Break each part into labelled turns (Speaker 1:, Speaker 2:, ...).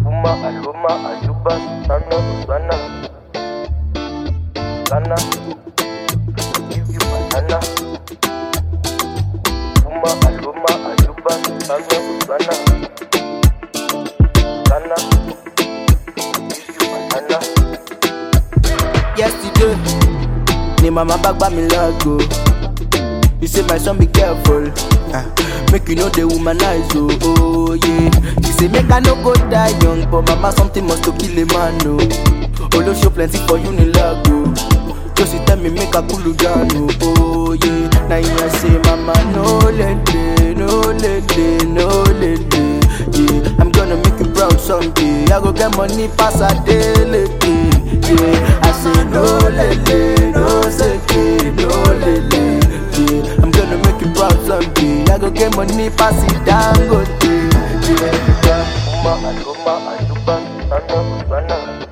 Speaker 1: Uma, Aluma, Aluba, Sana, Usana. Sana, give you banana. Uma, Aluma, Aluba, Sana, Usana. Sana, give you banana.
Speaker 2: yesterday ni mama bag buy me lago you say my son be careful ah, make you no dey womanize oh, oh yeah you say make i no go die young but mama something must to kill a man oh olosho plenty for you ni lago josi tell me make i cool down oh, oh yeah na him i say mama no lele no lele no lele yeah i'm gonna make you proud someday i go get money pass adeleke yeah i say no lele no seke no lele yeah i'm gonna make you proud someday i go get money pass it dangote yeah.
Speaker 1: Uma, Aluma, Aluba, Sana, Usana.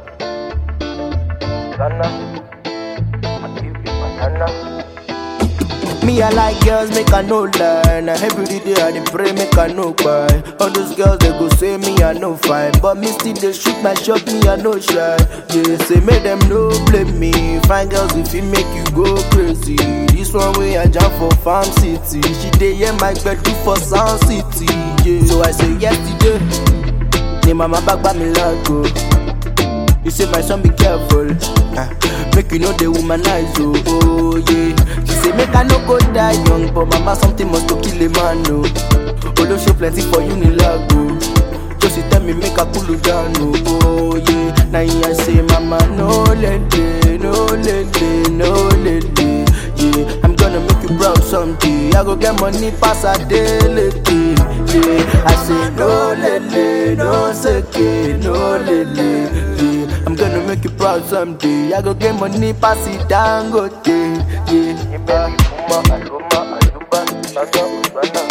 Speaker 1: Sana, I give you banana.
Speaker 2: Me, I like girls, make I no lie. Now every day I dey pray, make I no cry. All those girls they go say me I no fine, but me still they shoot my shot, me I no shy. Yeah, say make them no blame me. Fine girls if it make you go crazy. This one way I jump for farm city. She dey hear my do for sound city. Yeah, so I say yesterday. Ni mama back by me lago. You say my son be careful, ah, make you know the womanize oh, oh yeah. She say make I no go die young, but mama something must to kill a man oh. Olosho plenty for you ni lago. Just tell me make I cool you down oh, oh yeah. Now I say mama no lele, no lele, no lele. Yeah, I'm gonna make you proud someday. I go get money pass a daily. Yeah, I say no lele, no seke, no lele. Yeah, I'm gonna make you proud someday. I go get money pass it dangote. Yeah.
Speaker 1: Uma, Aluma, Aluba, Sana, Usana.